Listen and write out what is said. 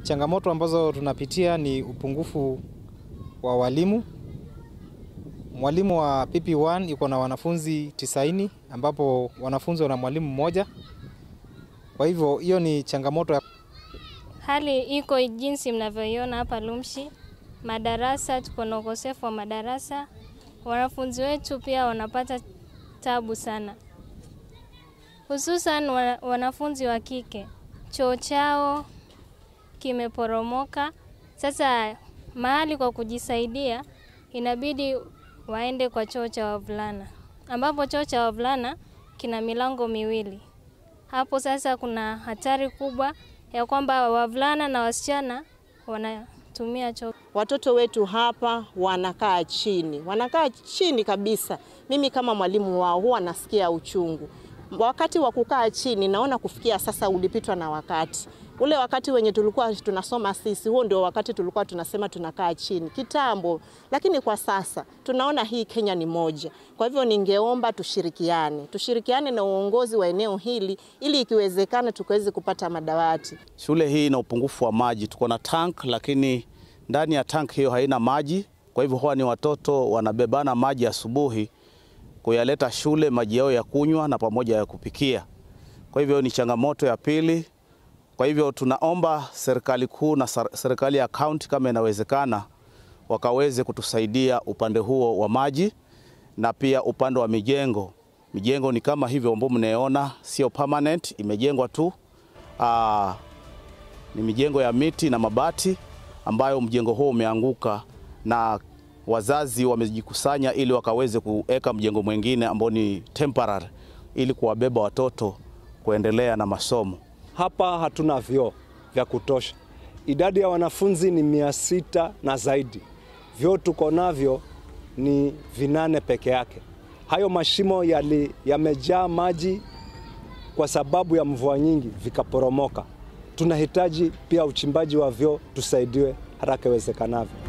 Changamoto ambazo tunapitia ni upungufu wa walimu. Mwalimu wa PP1 iko na wanafunzi 90 ambapo wanafunzi wana mwalimu mmoja. Kwa hivyo hiyo ni changamoto ya Hali iko jinsi mnavyoiona hapa Lumshi. Madarasa, tuko na ukosefu wa madarasa. Wanafunzi wetu pia wanapata tabu sana, hususan wana- wanafunzi wa kike. Choo chao kimeporomoka. Sasa mahali kwa kujisaidia, inabidi waende kwa choo cha wavulana, ambapo choo cha wavulana kina milango miwili. Hapo sasa kuna hatari kubwa ya kwamba wavulana na wasichana wanatumia choo. Watoto wetu hapa wanakaa chini, wanakaa chini kabisa. Mimi kama mwalimu wao huwa nasikia uchungu wakati wa kukaa chini. Naona kufikia sasa ulipitwa na wakati ule, wakati wenye tulikuwa tunasoma sisi, huo ndio wakati tulikuwa tunasema tunakaa chini kitambo, lakini kwa sasa tunaona hii Kenya ni moja. Kwa hivyo ningeomba tushirikiane, tushirikiane na uongozi wa eneo hili ili ikiwezekana tukaweze kupata madawati. Shule hii ina upungufu wa maji. Tuko na tank lakini ndani ya tank hiyo haina maji. Kwa hivyo huwa ni watoto wanabebana maji asubuhi kuyaleta shule, maji yao ya kunywa na pamoja ya kupikia. Kwa hivyo ni changamoto ya pili. Kwa hivyo tunaomba serikali kuu na ser- serikali ya kaunti kama inawezekana, wakaweze kutusaidia upande huo wa maji na pia upande wa mijengo. Mijengo ni kama hivyo ambao mnaona, sio permanent, imejengwa tu aa, ni mijengo ya miti na mabati ambayo mjengo huo umeanguka na wazazi wamejikusanya ili wakaweze kuweka mjengo mwingine ambao ni temporary ili kuwabeba watoto kuendelea na masomo. Hapa hatuna vyoo vya kutosha. Idadi ya wanafunzi ni mia sita na zaidi. Vyoo tuko navyo ni vinane peke yake. Hayo mashimo yali yamejaa maji kwa sababu ya mvua nyingi vikaporomoka. Tunahitaji pia uchimbaji wa vyoo tusaidiwe haraka iwezekanavyo.